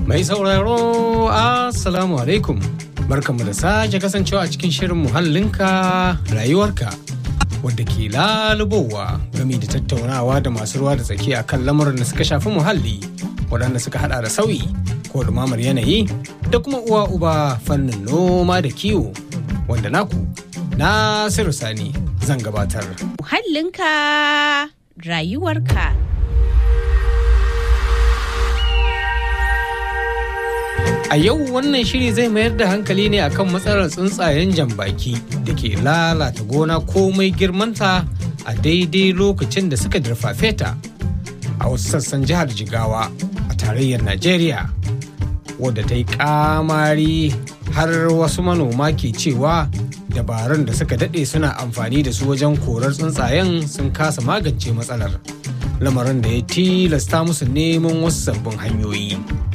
Mai sauraro Assalamu alaikum. Barkanmu da sake kasancewa a cikin shirin muhallinka rayuwarka wadda ke lalubowa game da tattaunawa da masu ruwa da tsaki a kan lamuran da suka shafi muhalli waɗanda suka hada da sauyi ko ɗumamar yanayi da kuma uwa uba fannin noma da kiwo wanda naku Nasiru Sani zan gabatar. Muhallinka rayuwarka. A yau wannan shiri zai mayar da hankali ne akan matsalar tsuntsayen jambaki da ke lalata gona komai girmanta a daidai lokacin da suka dirfafe ta a wasu sassan jihar Jigawa a tarayyar Najeriya wadda ta yi kamari har wasu manoma ke cewa dabarun da suka daɗe suna amfani da su wajen korar tsuntsayen sun kasa magance matsalar lamarin da ya tilasta musu neman wasu sabbin hanyoyi.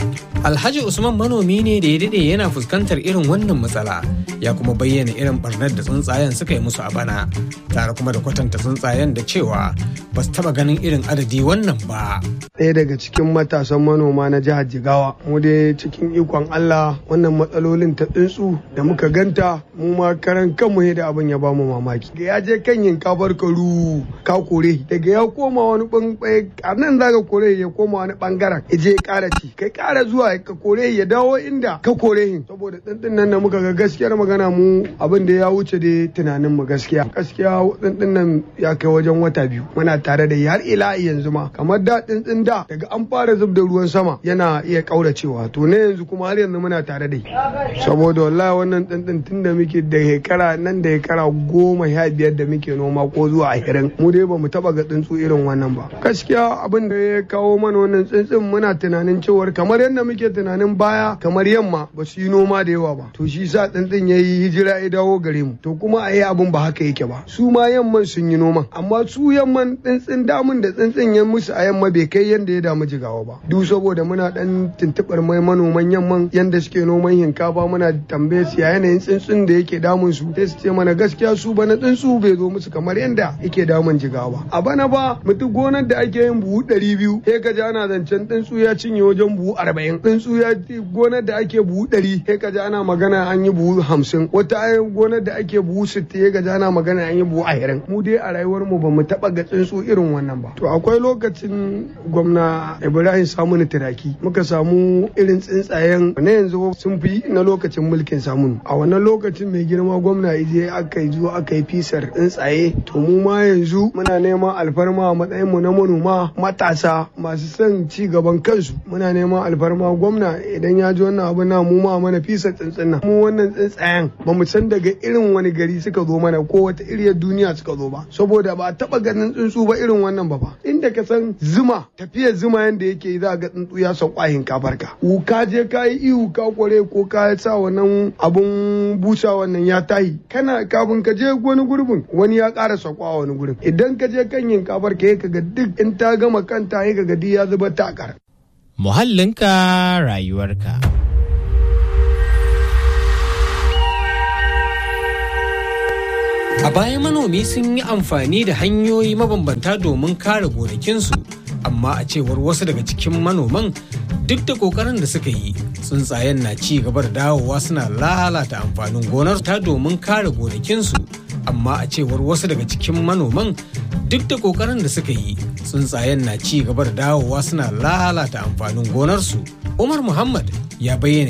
Alhaji Usman manomi ne da ya daɗe yana fuskantar irin wannan matsala ya kuma bayyana irin barnar da tsuntsayen suka yi musu a bana tare kuma da kwatanta tsuntsayen da cewa ba su taɓa ganin irin adadi wannan ba. Ɗaya daga cikin matasan manoma na jihar Jigawa mu dai cikin ikon Allah wannan matsalolin ta tsuntsu da muka ganta mu ma karan kanmu ne da abin ya bamu mamaki. Da ya je kan yinkafar karu ka kore daga ya koma wani bangare a nan zaka kore ya koma wani bangaren ya je ya ƙara ci kai ƙara zuwa ka kore ya dawo inda ka kore hin saboda tsintsin nan da muka ga gaskiyar magana mu abin da ya wuce da tunanin mu gaskiya gaskiya tsintsin nan ya kai wajen wata biyu muna tare da har ila yanzu ma kamar da tsintsin da daga an fara zub da ruwan sama yana iya kauracewa to ne yanzu kuma har yanzu muna tare da saboda wallahi wannan tsintsin tun da muke da hekara nan da hekara goma sha biyar da muke noma ko zuwa ashirin mu dai ba mu taba ga tsuntsu irin wannan ba gaskiya abin da ya kawo mana wannan tsintsin muna tunanin cewar kamar yadda muke tunanin baya kamar yamma ba su yi noma da yawa ba to shi sa tsintsin ya yi hijira ya dawo gare mu to kuma a yi abin ba haka yake ba su ma yamman sun yi noma amma su yamman tsintsin damun da tsintsin ya musu a yamma bai kai yadda ya damu jigawa ba duk saboda muna dan tuntuɓar mai manoman yamman yadda suke noman hinkafa muna tambaye su ya yanayin tsintsin da yake damun su sai su ce mana gaskiya su bana tsuntsu bai zo musu kamar yadda yake damun jigawa a bana ba mutum gonar da ake yin buhu ɗari biyu sai ka ji ana zancen tsuntsu ya cinye wajen buhu arba'in tsuntsu ya gonar da ake buhu ɗari sai ka ji ana magana an yi buhu hamsin wata gonar da ake buhu sittin sai ka ji ana magana an yi buhu ashirin mu dai a rayuwar mu ba mu taɓa ga tsuntsu irin wannan ba to akwai lokacin gwamna ibrahim samunu turaki muka samu irin tsuntsayen na yanzu sun fi na lokacin mulkin samunu a wannan lokacin mai girma gwamna ije aka yi zuwa aka yi fisar tsuntsaye to mu ma yanzu muna neman alfarma a matsayin mu na manoma matasa masu son ci gaban kansu muna neman alfarma gwamna idan ya ji wannan abu na mu ma mana fisa tsuntsun nan mu wannan tsuntsayen ba mu san daga irin wani gari suka zo mana ko wata iriyar duniya suka zo ba saboda ba taba ganin tsuntsu ba irin wannan ba fa inda ka san zuma tafiyar zuma yanda yake za ga tsuntsu ya sauka hinkafar ka ka je ka yi ihu ka kware ko ka sa wannan abun busa wannan ya tahi kana kafin ka je wani gurbin wani ya ƙara sauka wani gurbin idan ka je kan hinkafar ka ka ga duk in ta gama kanta ya ga ya zuba takar muhallinka rayuwarka. A baya manomi sun yi amfani da hanyoyi mabambanta domin kare gonakinsu, amma a cewar wasu daga cikin manoman duk da kokarin da suka yi tsuntsayen na ci gaba da dawowa suna lalata amfanin gonar ta domin kare gonakinsu. Amma a cewar wasu daga cikin manoman duk da kokarin da suka yi tsuntsayen na ci gaba da dawowa suna lalata amfanin gonarsu. Umar Muhammad ya bayyana